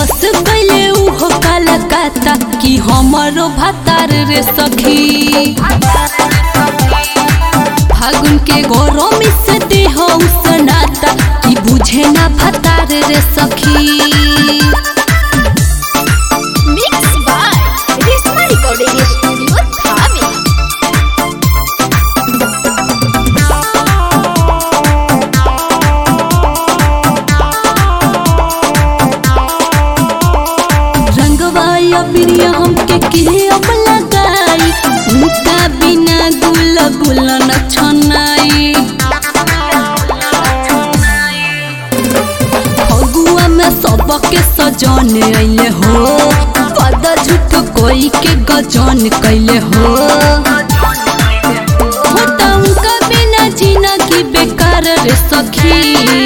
बस गईले उहो कलकत्ता कि हमरो भतार रे सखी फागुन के गरम से देह उसनाता कि बुझे ना भतार रे सखी Mixed by Risma Recording Studio, Thane. रंगवा या बिरिया हमके के अब लगाई उनका बिना गुल गुल न छनाई फगुआ में सबके सजन अइले हो पद झूठ कोई के गजन कैले हो होता उनका बिना जीना की बेकार रे सखी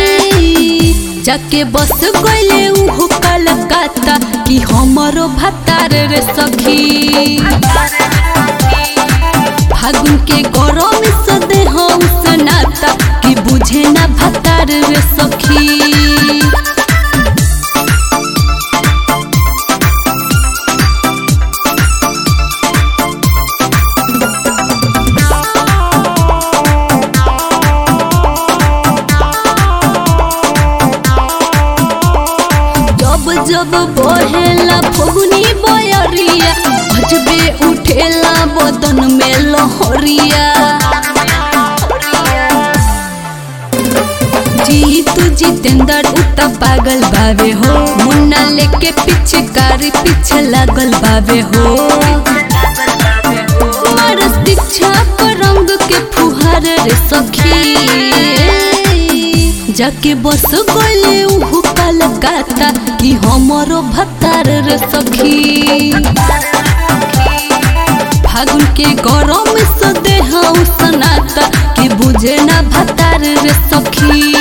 जाके बस गईले उहो कलकत्ता कि हमरो भतार रे सखी फागुन के गरम से देह उसनाता कि बुझे ना भतार रे सखी जब जब बहेला फगुनी बयरिया अजबे उठेला बदन में लहरिया जीतू जितेंद्र उता पागल बावे हो मुन्ना लेके पीछे कारी पीछे लागल बावे हो मारस दीक्षा पर रंग के फुहार रे सखी जाके बस गले उहु कलकत्ता कि हमरो भतार रे सखी फागुन के गरम से देह उसनाता कि बुझे ना भतार रे सखी